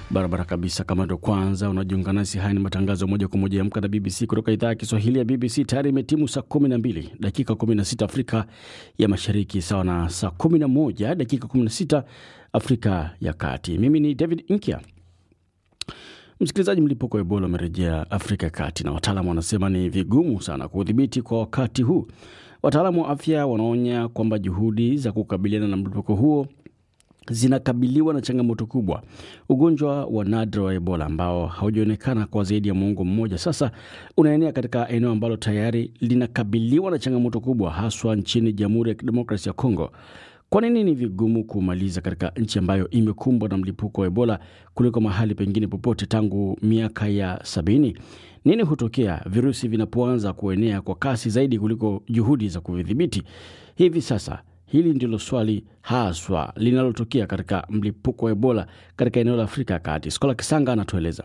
Barabara kabisa. Kama ndo kwanza unajiunga nasi, haya ni matangazo moja kwa moja ya Amka na BBC kutoka idhaa ya Kiswahili ya BBC. Tayari imetimu saa 12 dakika 16 Afrika ya Mashariki, sawa na saa 11 dakika 16 Afrika ya Kati. Mimi ni David Inkia. Msikilizaji, mlipuko wa Ebola umerejea Afrika ya Kati na wataalamu wanasema ni vigumu sana kuudhibiti kwa wakati huu. Wataalamu wa afya wanaonya kwamba juhudi za kukabiliana na mlipuko huo zinakabiliwa na changamoto kubwa. Ugonjwa wa nadra wa Ebola ambao haujaonekana kwa zaidi ya muongo mmoja sasa unaenea katika eneo ambalo tayari linakabiliwa na changamoto kubwa, haswa nchini Jamhuri ya Kidemokrasia ya Kongo. Kwa nini ni vigumu kumaliza katika nchi ambayo imekumbwa na mlipuko wa Ebola kuliko mahali pengine popote tangu miaka ya sabini? Nini hutokea virusi vinapoanza kuenea kwa kasi zaidi kuliko juhudi za kuvidhibiti? Hivi sasa hili ndilo swali haswa linalotokea katika mlipuko wa Ebola katika eneo la Afrika ya Kati. Skola Kisanga anatueleza.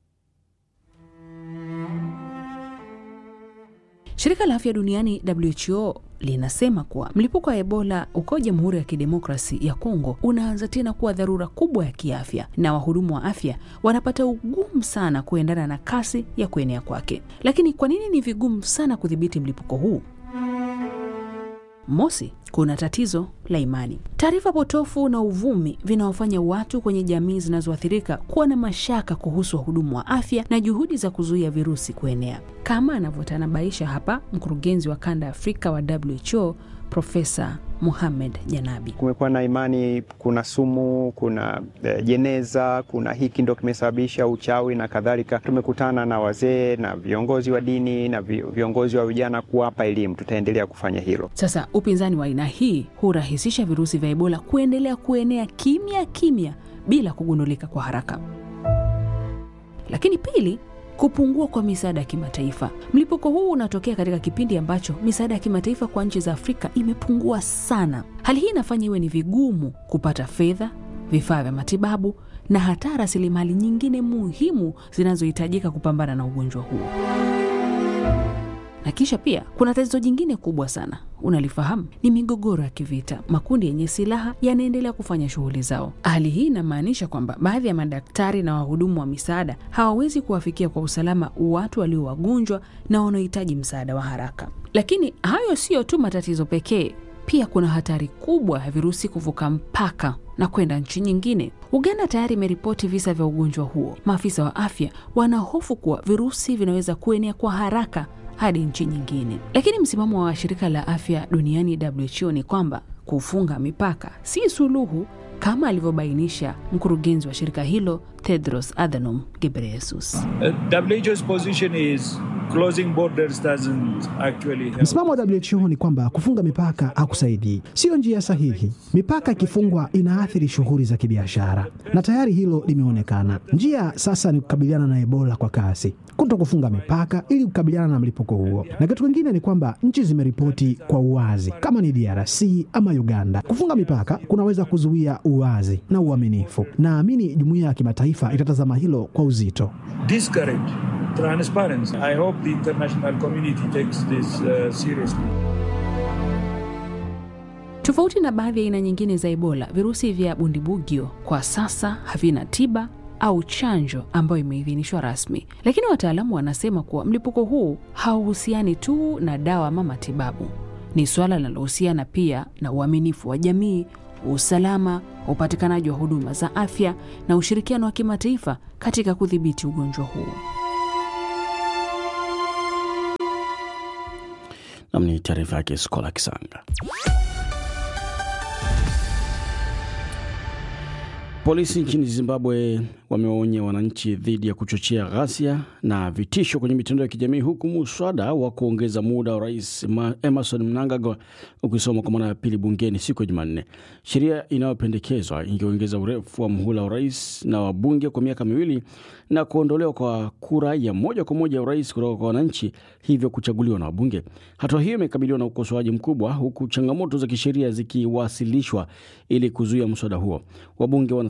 Shirika la afya duniani WHO linasema kuwa mlipuko wa Ebola uko Jamhuri ya Kidemokrasi ya Kongo unaanza tena kuwa dharura kubwa ya kiafya, na wahudumu wa afya wanapata ugumu sana kuendana na kasi ya kuenea kwake. Lakini kwa nini ni vigumu sana kudhibiti mlipuko huu? Mosi, kuna tatizo la imani. Taarifa potofu na uvumi vinaofanya watu kwenye jamii zinazoathirika kuwa na mashaka kuhusu wahudumu wa afya na juhudi za kuzuia virusi kuenea, kama anavyotanabaisha hapa mkurugenzi wa kanda ya Afrika wa WHO Profesa Muhamed Janabi. Kumekuwa na imani kuna sumu, kuna eh, jeneza, kuna hiki ndo kimesababisha uchawi na kadhalika. Tumekutana na wazee na viongozi wa dini na viongozi wa vijana kuwapa elimu. Tutaendelea kufanya hilo. Sasa upinzani wa aina hii hurahisisha virusi vya Ebola kuendelea kuenea kimya kimya bila kugundulika kwa haraka. Lakini pili kupungua kwa misaada ya kimataifa. Mlipuko huu unatokea katika kipindi ambacho misaada ya kimataifa kwa nchi za Afrika imepungua sana. Hali hii inafanya iwe ni vigumu kupata fedha, vifaa vya matibabu na hata rasilimali nyingine muhimu zinazohitajika kupambana na ugonjwa huo. Na kisha pia kuna tatizo jingine kubwa sana, unalifahamu? Ni migogoro ya kivita. Makundi yenye silaha yanaendelea kufanya shughuli zao. Hali hii inamaanisha kwamba baadhi ya madaktari na wahudumu wa misaada hawawezi kuwafikia kwa usalama watu walio wagonjwa na wanaohitaji msaada wa haraka. Lakini hayo siyo tu matatizo pekee, pia kuna hatari kubwa ya virusi kuvuka mpaka na kwenda nchi nyingine. Uganda tayari imeripoti visa vya ugonjwa huo. Maafisa wa afya wanahofu kuwa virusi vinaweza kuenea kwa haraka hadi nchi nyingine. Lakini msimamo wa shirika la afya duniani WHO ni kwamba kufunga mipaka si suluhu, kama alivyobainisha mkurugenzi wa shirika hilo Tedros Adhanom Ghebreyesus. Msimamo wa WHO ni kwamba kufunga mipaka hakusaidii, siyo njia sahihi. Mipaka ikifungwa inaathiri shughuli za kibiashara, na tayari hilo limeonekana. Njia sasa ni kukabiliana na Ebola kwa kasi, kuto kufunga mipaka ili kukabiliana na mlipuko huo. Na kitu kingine ni kwamba nchi zimeripoti kwa uwazi, kama ni DRC ama Uganda. Kufunga mipaka kunaweza kuzuia uwazi na uaminifu. Naamini jumuiya ya kimataifa itatazama hilo kwa uzito. Discourage transparency. I hope the international community takes this uh, seriously. Tofauti na baadhi ya aina nyingine za Ebola, virusi vya bundibugyo kwa sasa havina tiba au chanjo ambayo imeidhinishwa rasmi, lakini wataalamu wanasema kuwa mlipuko huu hauhusiani tu na dawa ama matibabu. Ni suala linalohusiana pia na uaminifu wa jamii, usalama, upatikanaji wa huduma za afya na ushirikiano wa kimataifa katika kudhibiti ugonjwa huu. Nam ni taarifa yake Skola Kisanga. Polisi nchini Zimbabwe wamewaonya wananchi dhidi ya kuchochea ghasia na vitisho kwenye mitandao ya kijamii huku muswada wa kuongeza muda wa rais Emerson Mnangagwa ukisoma kwa mara ya pili bungeni siku ya Jumanne. Sheria inayopendekezwa ingeongeza urefu wa muhula wa rais na wabunge kwa miaka miwili na kuondolewa kwa kura ya moja kwa moja ya urais kutoka kwa wananchi, hivyo kuchaguliwa na wabunge. Hatua hiyo imekabiliwa na ukosoaji mkubwa, huku changamoto za kisheria zikiwasilishwa ili kuzuia mswada huo. Wabunge wana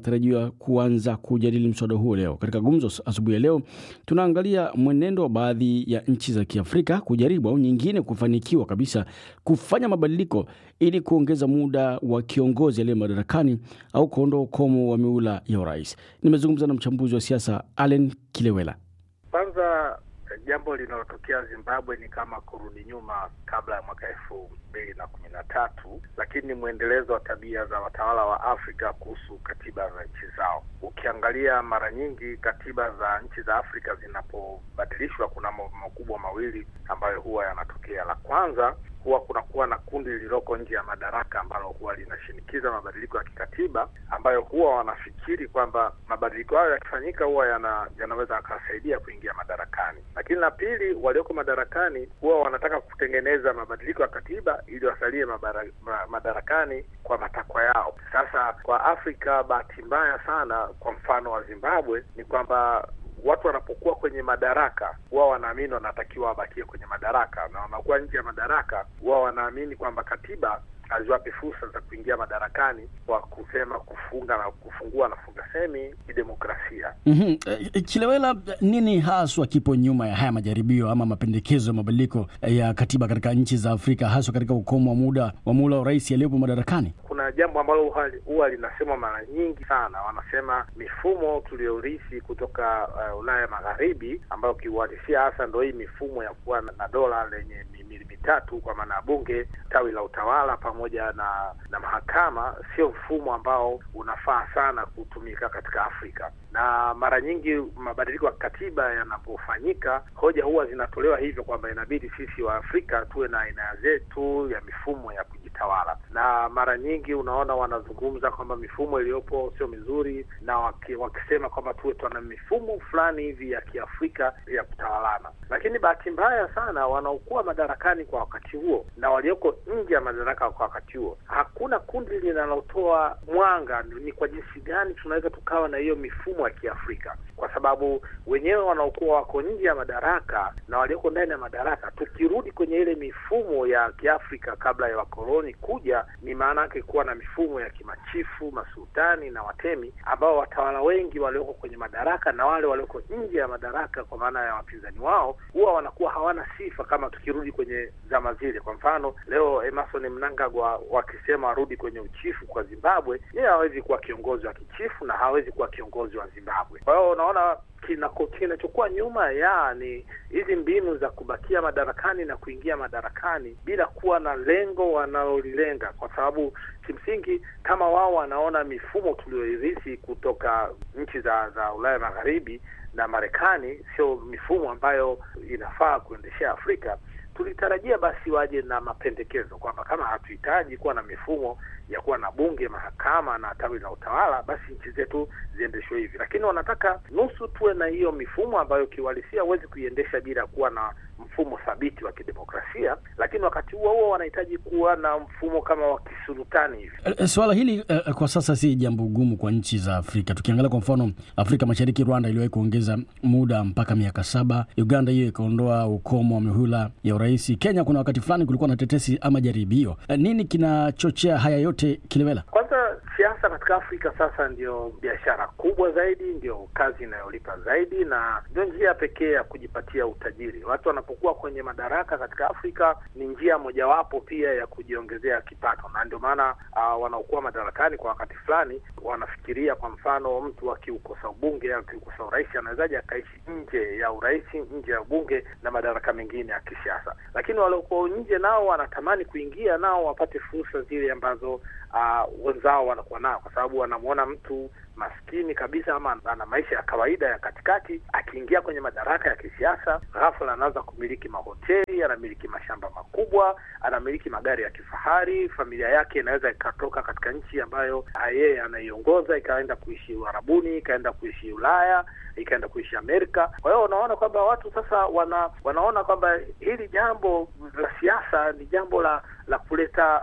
wanatarajiwa kuanza kujadili mswada huo leo. Katika gumzo asubuhi ya leo, tunaangalia mwenendo wa baadhi ya nchi za Kiafrika kujaribu au nyingine kufanikiwa kabisa kufanya mabadiliko ili kuongeza muda wa kiongozi aliye madarakani au kuondoa ukomo wa miula ya urais. Nimezungumza na mchambuzi wa siasa Allen Kilewela. Kwanza, jambo linalotokea Zimbabwe ni kama kurudi nyuma kabla ya mwaka elfu mbili na kumi na tatu, lakini ni mwendelezo wa tabia za watawala wa Afrika kuhusu katiba za nchi zao. Ukiangalia mara nyingi katiba za nchi za Afrika zinapobadilishwa, kuna mambo makubwa mawili ambayo huwa yanatokea. La kwanza huwa kunakuwa na kundi lililoko nje ya madaraka ambalo huwa linashinikiza mabadiliko ya kikatiba ambayo huwa wanafikiri kwamba mabadiliko hayo yakifanyika huwa yana, yanaweza yakawasaidia kuingia madarakani. Lakini la pili, walioko madarakani huwa wanataka kutengeneza mabadiliko ya katiba ili wasalie mabara, ma, madarakani kwa matakwa yao. Sasa kwa Afrika, bahati mbaya sana, kwa mfano wa Zimbabwe ni kwamba watu wanapokuwa kwenye madaraka huwa wanaamini wanatakiwa wabakie kwenye madaraka, na wanakuwa nje ya madaraka huwa wanaamini kwamba katiba haziwape fursa za kuingia madarakani kwa kusema kufunga na kufungua na funga semi kidemokrasia. mm -hmm. Chilewela, nini haswa kipo nyuma ya haya majaribio ama mapendekezo ya mabadiliko ya katiba katika nchi za Afrika, haswa katika ukomo wa muda wa muhula wa rais aliyepo madarakani? Kuna jambo ambalo huwa linasemwa mara nyingi sana, wanasema mifumo tuliyorithi kutoka uh, Ulaya Magharibi, ambayo kiuhalisia hasa ndo hii mifumo ya kuwa na dola lenye mihimili mitatu, kwa maana ya bunge, tawi la utawala pamoja na na mahakama, sio mfumo ambao unafaa sana kutumika katika Afrika. Na mara nyingi mabadiliko ya katiba yanapofanyika, hoja huwa zinatolewa hivyo kwamba inabidi sisi wa Afrika tuwe na aina zetu ya mifumo ya kujitawala, na mara nyingi unaona wanazungumza kwamba mifumo iliyopo sio mizuri, na waki, wakisema kwamba tuwe tuna mifumo fulani hivi ya Kiafrika ya kutawalana. Lakini bahati mbaya sana, wanaokuwa madarakani kwa wakati huo na walioko nje ya madaraka kwa wakati huo, hakuna kundi linalotoa mwanga ni kwa jinsi gani tunaweza tukawa na hiyo mifumo ya Kiafrika, kwa sababu wenyewe wanaokuwa wako nje ya madaraka na walioko ndani ya madaraka, tukirudi kwenye ile mifumo ya Kiafrika kabla ya wakoloni kuja, ni maana yake kuwa na mifumo ya kimachifu, masultani na watemi, ambao watawala wengi walioko kwenye madaraka na wale walioko nje ya madaraka, kwa maana ya wapinzani wao, huwa wanakuwa hawana sifa kama tukirudi kwenye zama zile. Kwa mfano leo Emerson Mnangagwa wakisema warudi kwenye uchifu kwa Zimbabwe, yeye hawezi kuwa kiongozi wa kichifu na hawezi kuwa kiongozi wa Zimbabwe. Kwa hiyo unaona kinachokuwa nyuma ya ni hizi mbinu za kubakia madarakani na kuingia madarakani bila kuwa na lengo wanalolilenga, kwa sababu kimsingi kama wao wanaona mifumo tuliyoirithi kutoka nchi za za Ulaya Magharibi na Marekani sio mifumo ambayo inafaa kuendeshea Afrika, tulitarajia basi waje na mapendekezo kwamba kama hatuhitaji kuwa na mifumo ya kuwa na bunge, mahakama na tawi la utawala, basi nchi zetu ziendeshwe hivi. Lakini wanataka nusu tuwe na hiyo mifumo ambayo kiuhalisia huwezi kuiendesha bila kuwa na mfumo thabiti wa kidemokrasia, lakini wakati huo huo wanahitaji kuwa na mfumo kama wa kisultani hivi. E, swala hili e, kwa sasa si jambo gumu kwa nchi za Afrika. Tukiangalia kwa mfano Afrika Mashariki, Rwanda iliwahi kuongeza muda mpaka miaka saba. Uganda hiyo ikaondoa ukomo wa mihula ya urais. Kenya kuna wakati fulani kulikuwa na tetesi ama jaribio. E, nini kinachochea haya yote, Kilewela? Kwanza siasa katika Afrika sasa ndio biashara kubwa zaidi, ndio kazi inayolipa zaidi, na ndio njia pekee ya kujipatia utajiri. Watu wanapokuwa kwenye madaraka katika Afrika ni njia mojawapo pia ya kujiongezea kipato, na ndio maana uh, wanaokuwa madarakani kwa wakati fulani wanafikiria, kwa mfano, mtu akiukosa ubunge au akiukosa urais anawezaje akaishi nje ya urais, nje ya ubunge na madaraka mengine ya kisiasa. Lakini waliokuwa nje nao wanatamani kuingia, nao wapate fursa zile ambazo uh, wenzao wanakuwa nao, kwa sababu wanamwona mtu maskini kabisa ama ana maisha ya kawaida ya katikati, akiingia kwenye madaraka ya kisiasa, ghafla anaanza kumiliki mahoteli, anamiliki mashamba makubwa, anamiliki magari ya kifahari. Familia yake inaweza ikatoka katika nchi ambayo yeye anaiongoza ikaenda kuishi Uarabuni, ikaenda kuishi Ulaya, ikaenda kuishi Amerika. Kwa hiyo unaona kwamba watu sasa wana, wanaona kwamba hili jambo la siasa ni jambo la la kuleta uh,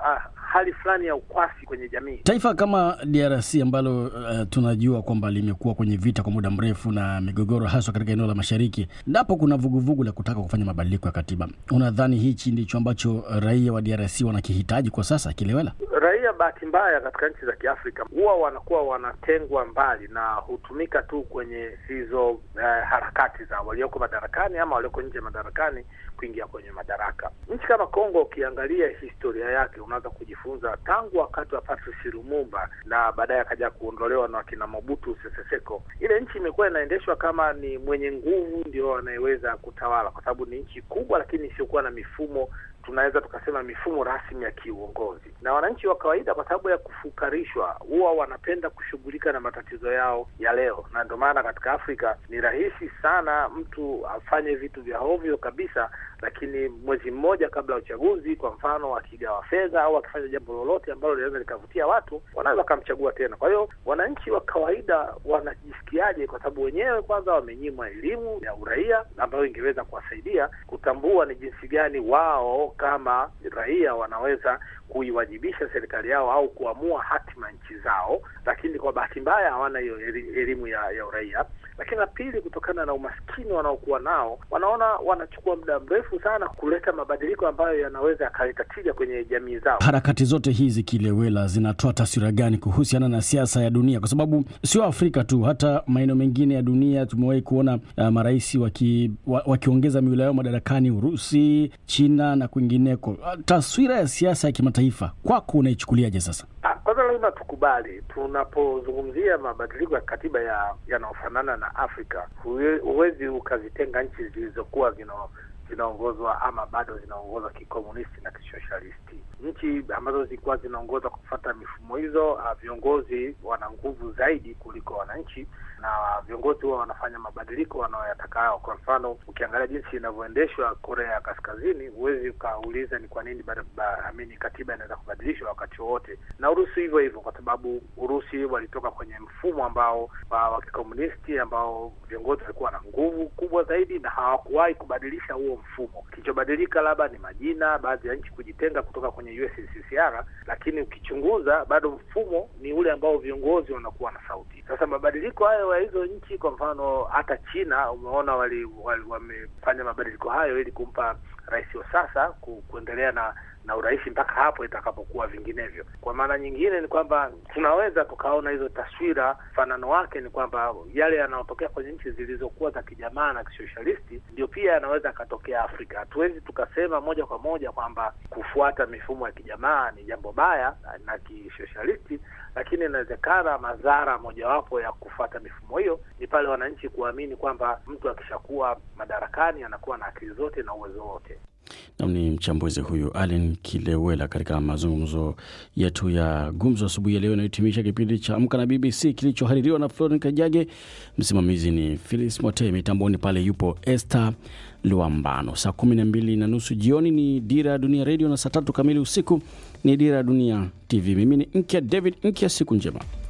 hali fulani ya ukwasi kwenye jamii. Taifa kama DRC ambalo uh, tunajua kwamba limekuwa kwenye vita kwa muda mrefu na migogoro haswa katika eneo la mashariki, ndapo kuna vuguvugu la kutaka kufanya mabadiliko ya katiba. Unadhani hichi ndicho ambacho raia wa DRC wanakihitaji kwa sasa, Kilewela? Raia bahati mbaya katika nchi za Kiafrika huwa wanakuwa wanatengwa mbali na hutumika tu kwenye hizo eh, harakati za walioko madarakani ama walioko nje madarakani kuingia kwenye madaraka. Nchi kama Kongo, ukiangalia historia yake, unaweza kujifunza tangu wakati wa Patrice Lumumba na baadaye akaja kuondolewa na wakina Mobutu Sese Seko. Ile nchi imekuwa inaendeshwa kama ni mwenye nguvu ndio anayeweza kutawala, kwa sababu ni nchi kubwa, lakini isiyokuwa na mifumo tunaweza tukasema mifumo rasmi ya kiuongozi. Na wananchi wa kawaida, kwa sababu ya kufukarishwa, huwa wanapenda kushughulika na matatizo yao ya leo, na ndio maana katika Afrika ni rahisi sana mtu afanye vitu vya ovyo kabisa, lakini mwezi mmoja kabla ya uchaguzi, kwa mfano, akigawa fedha au akifanya jambo lolote ambalo linaweza likavutia watu, wanaweza wakamchagua tena. Kwa hiyo wananchi wa kawaida wanajisikiaje? Kwa sababu wenyewe kwanza wamenyimwa elimu ya uraia ambayo ingeweza kuwasaidia kutambua ni jinsi gani wao kama raia wanaweza kuiwajibisha serikali yao au kuamua hatima nchi zao, lakini kwa bahati mbaya hawana hiyo elimu ya, ya uraia. Lakini la pili, kutokana na umaskini wanaokuwa nao, wanaona wanachukua muda mrefu sana kuleta mabadiliko ambayo yanaweza yakaleta tija kwenye jamii zao. Harakati zote hizi Kilewela, zinatoa taswira gani kuhusiana na siasa ya dunia? Kwa sababu sio Afrika tu, hata maeneo mengine ya dunia tumewahi kuona uh, marais waki, wa, wakiongeza miula yao madarakani, Urusi, China na kwingineko. Uh, taswira ya siasa ya kimataifa kwako unaichukuliaje sasa? Kwanza lazima tukubali, tunapozungumzia mabadiliko ya katiba ya yanayofanana na Afrika, huwezi ukazitenga nchi zilizokuwa zina zinaongozwa ama bado zinaongozwa kikomunisti na kisosialisti. Nchi ambazo zilikuwa zinaongozwa kwa kufuata mifumo hizo, viongozi wana nguvu zaidi kuliko wananchi, na viongozi huwa wanafanya mabadiliko wanaoyatakao. Kwa mfano, ukiangalia jinsi inavyoendeshwa Korea ya Kaskazini, huwezi ukauliza ni kwa nini amini katiba inaweza kubadilishwa wakati wowote, na Urusi hivyo hivyo, kwa sababu Urusi walitoka kwenye mfumo ambao wa kikomunisti ambao viongozi walikuwa na nguvu kubwa zaidi na hawakuwahi kubadilisha huo mfumo. Kilichobadilika labda ni majina, baadhi ya nchi kujitenga kutoka kwenye USSR, lakini ukichunguza bado mfumo ni ule ambao viongozi wanakuwa na sauti. Sasa mabadiliko hayo ya hizo nchi, kwa mfano hata China umeona wali, wali, wamefanya mabadiliko hayo ili kumpa rais wa sasa ku, kuendelea na na urais mpaka hapo itakapokuwa vinginevyo. Kwa maana nyingine ni kwamba tunaweza tukaona hizo taswira, mfanano wake ni kwamba yale yanayotokea kwenye nchi zilizokuwa za kijamaa na kisosialisti ndio pia yanaweza yakatokea Afrika. Hatuwezi tukasema moja kwa moja kwamba kufuata mifumo ya kijamaa ni jambo baya na kisosialisti, lakini inawezekana madhara mojawapo ya kufuata mifumo hiyo ni pale wananchi kuamini kwamba mtu akishakuwa madarakani anakuwa na akili zote na uwezo wote. Nam ni mchambuzi huyu Allen Kilewela katika mazungumzo yetu ya gumzo asubuhi ya leo inayohitimisha kipindi cha Amka na BBC kilichohaririwa na Floren Kajage. Msimamizi ni Philis Mote, mitamboni pale yupo Esther Luambano. Saa kumi na mbili na nusu jioni ni Dira ya Dunia Redio na saa tatu kamili usiku ni Dira ya Dunia TV. Mimi ni Nkya David Nkya, siku njema.